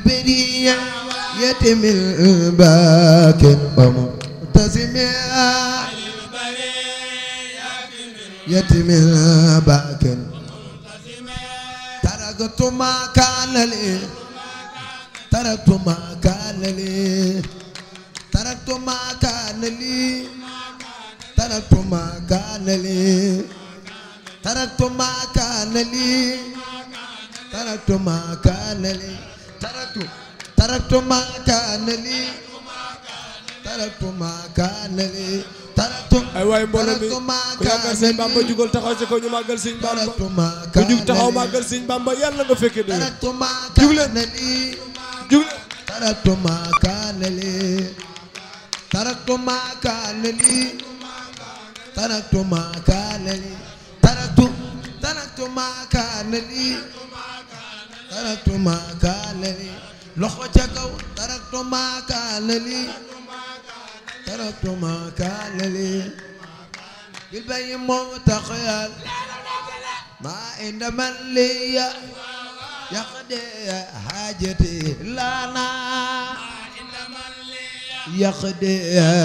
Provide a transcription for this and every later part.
البرية يتم الباكر ومبتسم يتم الباكر تركت ما كان لي تركت ما كان لي تركت ما كان لي تركت ما كان لي تركت ما كان لي تركت ما كان لي تركت تركت ما كان لي تركت ما كان لي تركت ay waay mbooloo mi تركت ما ku yaakaar sëñ Bamba كان لي jugal taxaw ci kaw ñu màggal sëñ Bamba تركت ما ku كان jug taxaw لي màggal sëñ Bamba yàlla nga fekke de تركت ما جولة. كان لي jug تركت ما كان لي تركت ما كان لي تركت ما كان لي تركت تركت ما كان لي تركت ما كان لي loxo ca kaw تركت ما كان لي تركت ما كان لي بالبي متخيل ما عند من لي يقضي حاجتي لنا يقضي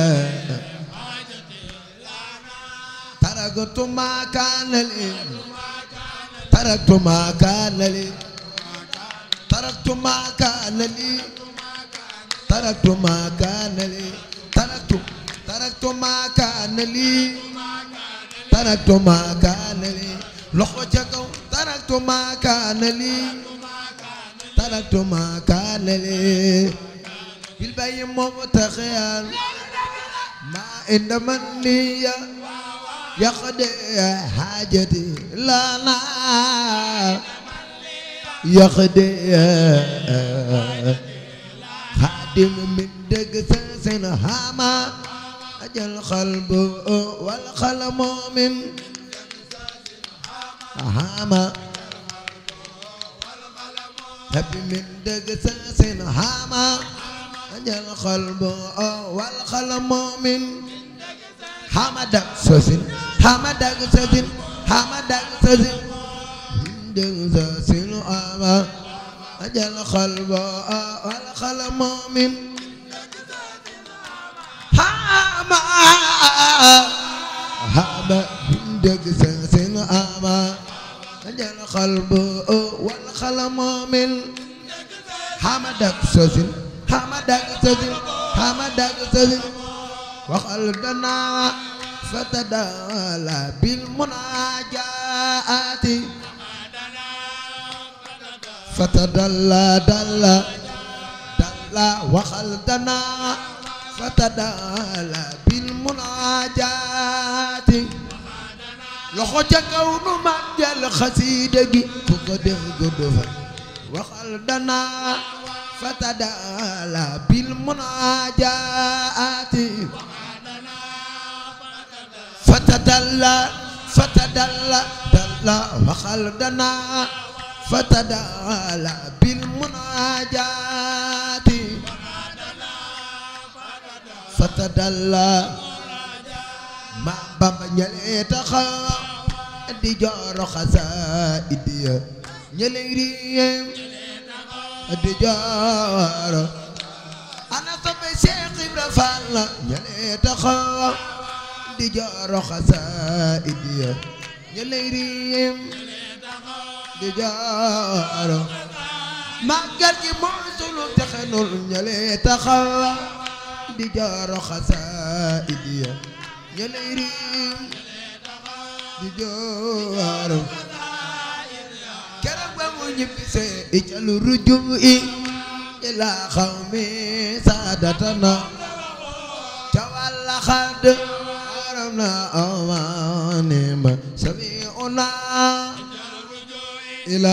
تركت ما كان لي تركت ما كان لي تركت ما كان لي تركت ما كان لي تركت تركت ما كان لي تركت ما كان لي loxo ca kaw تركت ما كان لي تركت ما كان لي بالبي مبتخيا ما عند من لي يقضي حاجتي لنا يقضي خادم من دق سن هاما أجل قلب والقلم من هاما هبي من دق سن هاما أجل قلب والقلم من حمد سوسن حمد سوسن حمد سوسن دق سن هاما أجل قلب والقلم من هاما هاما دق سن هاما أجل قلب والقلم من حمد سوسن حمد سوسن حمد سوسن وخلدنا فتدالى بالمناجات فتدلى دلى دلى وخلدنا فتدالى بالمناجات loxo ca kaw nu màggal xasiida gi ku ko def gudd fa waxal dana fatadala bil munaajaati fatadalla fatadalla dalla waxal dana fatadala bil munaajaati fatadalla ma bamba ñale taxaw di jooro xasaayid ya ñale riyem di jooro ana soppe Cheikh Ibra Fall la ñale taxaw di jooro xasaayid ya ñale riyem di jooro màggal gi mooy sunu texenul ñale taxaw di jooro xasaayid ya ñale riyem di jooro keroog ba mu ñibbisee ijalu rujum i ila xawmi saadatana ca walla xadd aram na amaani ma sabi una ila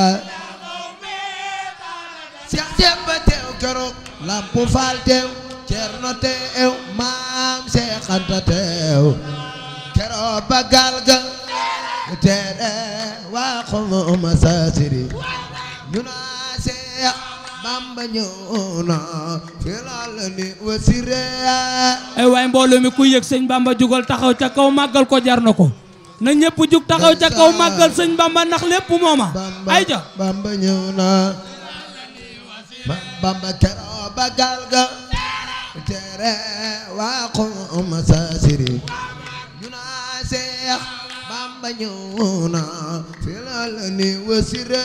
Seex Demba teew keroog Lampu Faal teew Cerno teew Maam Seex Anta teew keroog ba gaal ga tere waa xumu masaasiri ñu naa Seex Bamba ñëw na filal ni wasire ay waay mbooloo mi ku yëg sëñ Bamba jugal taxaw ca kaw màggal ko jar na ko na ñëpp jug taxaw ca kaw màggal sëñ Bamba ndax lépp mooma Bamba ay ja Bamba ñëw na ma bamba keroo ba gaal ga tere waa xuma saasiri ñu naa seex bamba ñëw na filal ni wasire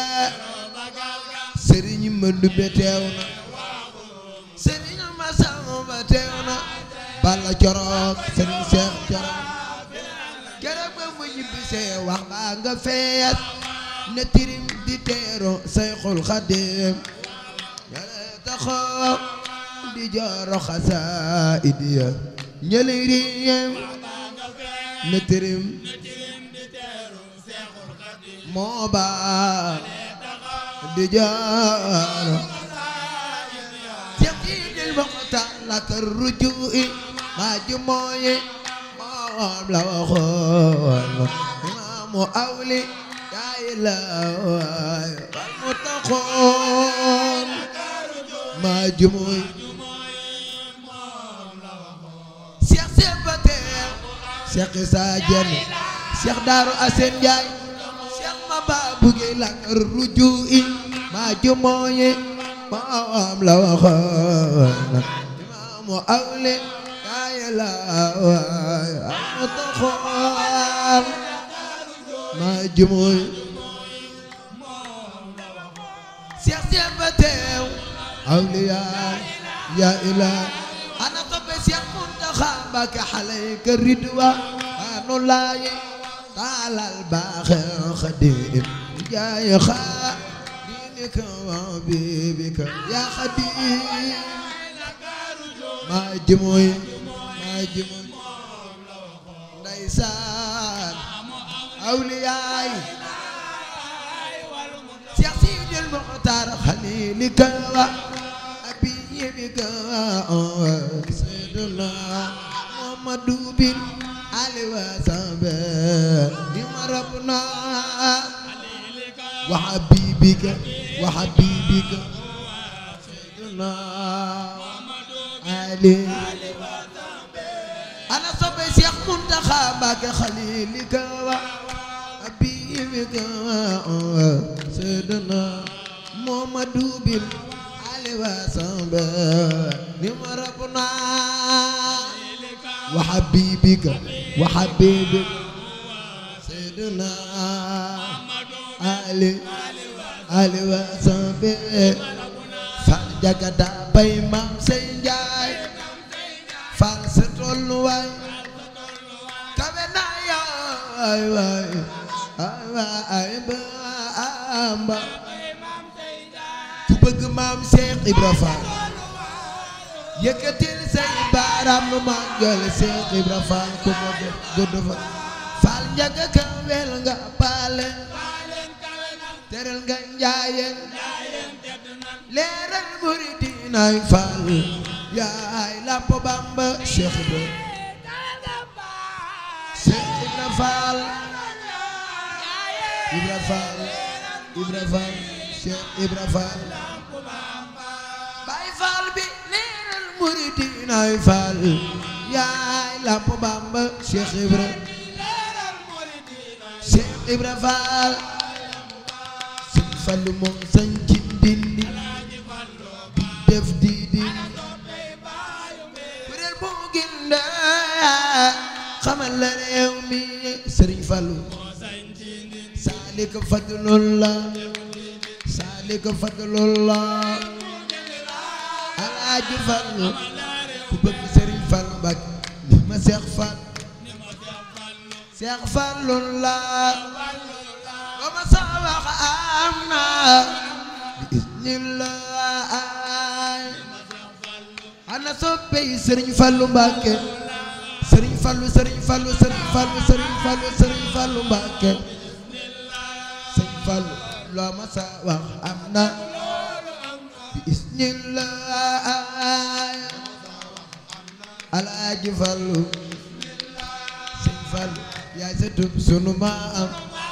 sëriñ ma dubbe teew na sëriñ ma samba teew na balla corook sëriñ seex corook keroog ba mu ñibbisee wax baa nga fees ne tirim di teero sayxul xadim yàlla taxaw di jooro xasaayid ya ñëli riyem ne tirim moo baa di jooro Seydil Muxtaar la kër rujui maa ji mooy moom la waxoon imaamu awli yaay la waay wal mu taxoon maa ji mooy Cheikh Seex ba teew Cheikh Isa Jenn Cheikh Daaru Asen Njaay Cheikh ma baa buggee la kër rujui maa ji mooy moom la waxoon imaamu awli yaay la waay amu taxoon maa jumooy seex seex ba teew awli yaay yaa ilaa ana toppe seex muntaxa mbake xale ka ridwa anu laayi taalal baaxe xadim jaay xaa diinika wa bibika yaa xadim maa jëmooy maa jëmooy ndeysaan awliyaay Seex Sidil Muxtaar xalilika wa abiyika sayyiduna Muhammadu bin ali wa sahbe di marabna wa habibika wa habibika sayyiduna ali ana sobe Cheikh Muntaxa Mbàkke xalilika wa abibika sayyidina Muhammadu bin ali wa sahbe ni marabna wa habibika wa habibika sayyidina ali ali wa sahbe fal jagada bay maam sey njaay fal sa tolluwaay kawe naa yaay waay ay waay baamba ku bëgg maam Seex Ibra Faal yëkkatil say baaraam nu màggal Seex Ibra Faal ku ma gudd fa faal njaga kawel nga paale teral nga njaayeen leeral muridinaay faal yaay lamp bamba Cheikh Ibra Cheikh Ibra Faal Ibra Faal Ibra Faal Cheikh Ibra Faal Baay Faal bi leeral muridinaay faal yaay lamp bamba Cheikh Ibra Cheikh Ibra Faal Sëñ Fallu moom sañ ci ndindi di def di di kuréel bu ginde xamal la réew mi Sëriñ Fallu saalika fadlullah saalika fadlullah alaaji Fallu ku bëgg Sëriñ Fallu Mbàkke ni ma Seex Fall Seex Fallullah ba ma sa wax am na bi isnillah ana soppey Sëriñ Fallu Mbàkke Sëriñ Fallu Sëriñ Fallu Sëriñ Fallu Sëriñ Fallu Sëriñ Fallu Mbàkke Sëriñ Fallu loo ma sa wax am na bi isnillah alaaji Fallu Sëriñ Fallu yaay sa tub sunu maam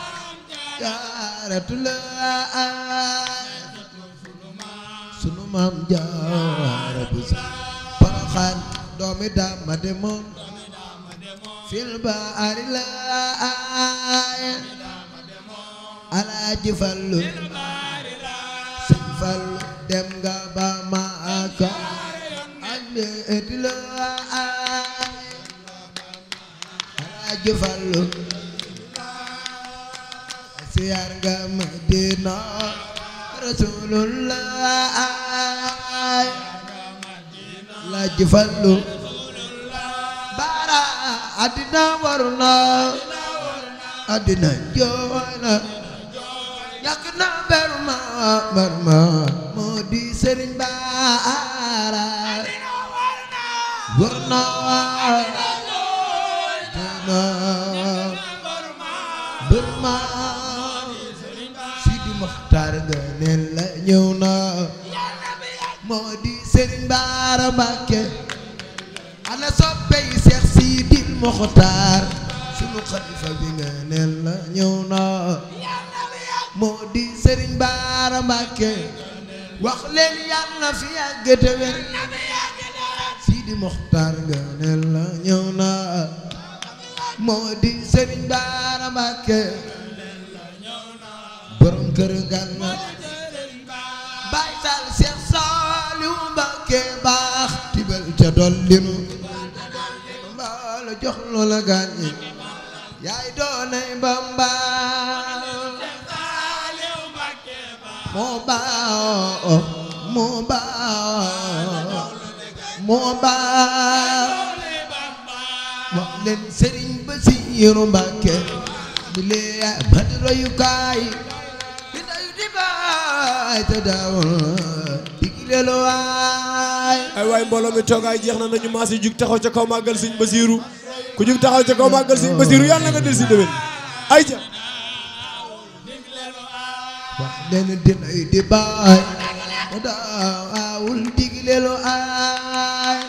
jaaratulaay sunu maam jaara bu sa Poroxaan doomi daama demoon fil baari laay Alaaji Fallu Sëñ Fallu dem nga ba Maka ak meeti la Alaaji Fallu siyaar nga Madina Rasulullah Alaaji Fallu bara àddina war na àddina jooy na ñàkk na berma berma moo di Sëriñ Bara war na àddina berma Sidi Moxtaar nga ne la ñëw na moo di Sëriñ Bara Mbàkke ana soppey Seex Sidil Moxtaar sunu xalifa bi nga ne la ñëw na moo di Sëriñ Bara Mbàkke wax leen yàlla fi yàgg te wér Sidi Moxtaar nga ne la ñëw na moo di Sëriñ Bara Mbàkke borom kër Gànna Baay Faal Seex Saaliw Mbàkke baax tibal ca dollinu mbaalo jox loola gaañi yaay doonay Bamba moo baax moo baax moo baax wax leen Sëriñ Basiiru Mbàkke bi lee bat royukaay di dayu di baay te daawul digleelu waay ay waay mbooloo mi toogaay jeex na nañu maas yi jug taxaw ca kaw màggal sëñ Basiiru ku jug taxaw ca kaw màggal sëñ Basiiru yàlla na nga del si déwén ay ca wax leen dinay di baay te daawul digleelu aay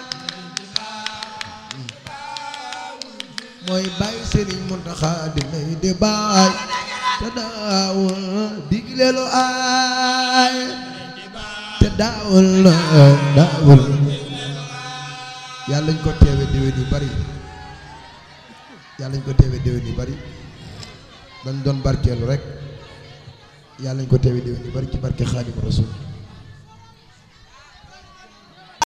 mooy baay Sëriñ Muntaxa dinay di baay te daawul digleelu aay te daawul daawul yàlla ñu ko teewe déwén yu bari yàlla ñu ko teewe déwén yu bari dañ doon barkeelu rek yàlla ñu ko teewe déwén yu bari ci barke Xaadimu Rasuul